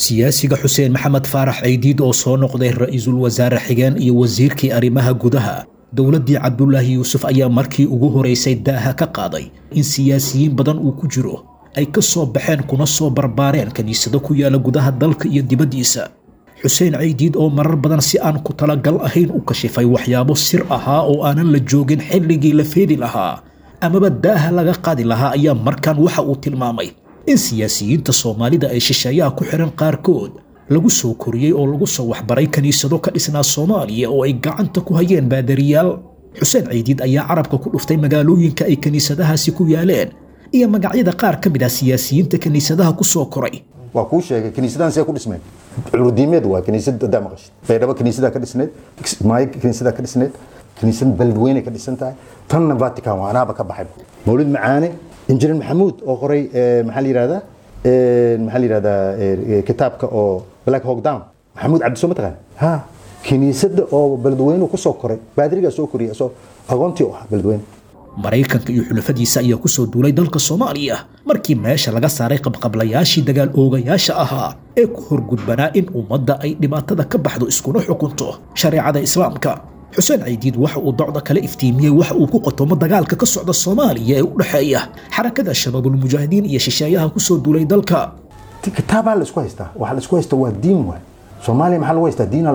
siyaasiga xuseen maxamed faarax ceydiid oo soo noqday ra-iisul wasaare xigeen iyo wasiirkii arrimaha gudaha dowladdii cabdulaahi yuusuf ayaa markii ugu horaysay daaha ka qaaday in siyaasiyiin badan uu ku jiro ay ka soo baxeen kuna soo barbaareen kiniisado ku yaala gudaha dalka iyo dibaddiisa xuseen ceydiid oo marar badan si aan ku talagal ahayn u kashifay waxyaabo sir ahaa oo aanan la joogin xilligii la feedi lahaa amaba daaha laga qaadi lahaa ayaa markan waxa uu tilmaamay in siyaasiyiinta soomaalida ay shisheeyaha ku xihan qaarkood lagu soo koriyey oo lagu soo waxbaray kiniisado ka dhisnaa soomaaliya oo ay gacanta ku hayeen baadariyaal xuseen ceydiid ayaa carabka ku dhuftay magaalooyinka ay kiniisadahaasi ku yaaleen iyo magacyada qaar ka mid ah siyaasiyiinta kiniisadaha ku soo koray waa kuu sheegay kiniisadahan see ku dhismeen culudiimeed waa kiniisad hadaa maqashid baydhabo kiniisadaa ka dhisneed maayo kiniisadaa ka dhisneed kiniisad beledweyne ka dhisan tahay tanna vatican waa anaaba ka baxay mawlid macaane injineer maxamuud oo qoray maxaa la yihahdaa maxaa la yihahdaa kitaabka oo black hawk down maxamuud cabdiso ma taqaan ha kiniisada oo beledweyne kusoo koray baadirigaa soo koriyay asoo agoontii u ahaa beledweyne maraykanka iyo xulafadiisa ayaa ku soo duulay dalka soomaaliya markii meesha laga saaray qabqablayaashii dagaal oogayaasha ahaa ee ku horgudbanaa in ummadda ay dhibaatada ka baxdo iskuna xukunto shareecada islaamka xuseen caydiid waxa uu docda kale iftiimiyey waxa uu ku qotomo dagaalka ka socda soomaaliya ee u dhexeeya xarakada shabaabulmujaahidiin iyo shisheeyaha ku soo duulay dalka kitaabaa la isku haystaa waxa la isku haysta waa diin waay soomaaliya maxaa lagu haystaa diin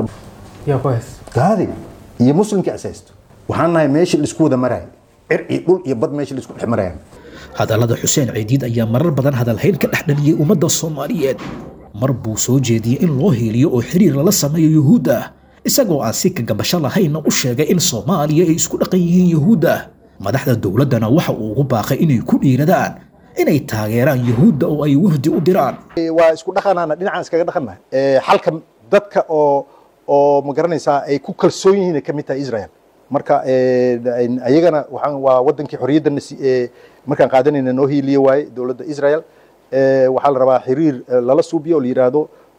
gaadi iyo muslimkii as haysto waxaan nahay meeshii laisku wada maraay cir iyo dhul iyo bad meeshii laisku dhex marayaan hadallada xuseen ceydiid ayaa marar badan hadalhayn ka dhex dhaliyey ummadda soomaaliyeed mar buu soo jeediyey in loo hiiliyo oo xiriir lala sameeyo yuhuudda isagoo aan si kagabasho lahaynna u sheegay in soomaaliya ay isku dhaqan yihiin yuhuudda madaxda dowladdana waxa uu ugu baaqay inay ku dhiiradaan inay taageeraan yuhuudda oo ay wafdi u diraan waa isku dhaqanaana dhinacaan iskaga dhaqannahay xalka dadka oo oo ma garanaysaa ay ku kalsoon yihiin ay ka mid tahay israel marka ayagana waxaan waa wadankii xorriyadda markaan qaadanayna noo hiiliye waaye dowladda israel waxaa la rabaa xiriir lala suubiyo oo la yidhaahdo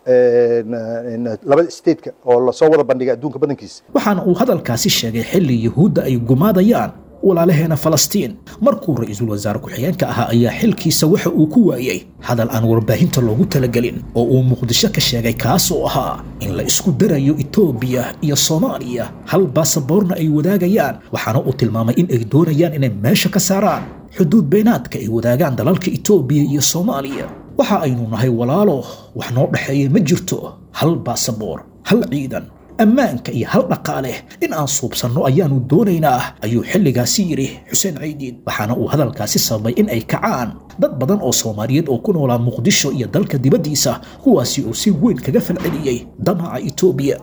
labada stateka oo lasoo wada bandhigay adduunka badankiisa waxaana uu hadalkaasi sheegay xilli yuhuudda ay gumaadayaan walaalaheena falastiin markuu ra-iisul wasaare ku-xigeenka ahaa ayaa xilkiisa waxa uu ku waayey hadal aan warbaahinta loogu talagelin oo uu muqdisho ka sheegay kaas oo ahaa in la isku darayo etoobiya iyo soomaaliya hal baasaboorna ay wadaagayaan waxaana uu tilmaamay in ay doonayaan inay meesha ka saaraan xuduud beenaadka ay wadaagaan dalalka etoobiya iyo soomaaliya waxa aynu nahay walaalo wax noo dhexeeya ma jirto hal baasaboor hal ciidan ammaanka iyo hal dhaqaale in aan suubsanno ayaannu doonaynaa ayuu xilligaasi yidhi xuseen caydiid waxaana uu hadalkaasi sababay in ay kacaan dad badan oo soomaaliyeed oo ku noolaa muqdisho iyo dalka dibaddiisa kuwaasi oo si weyn kaga falceliyey damaca etoobiya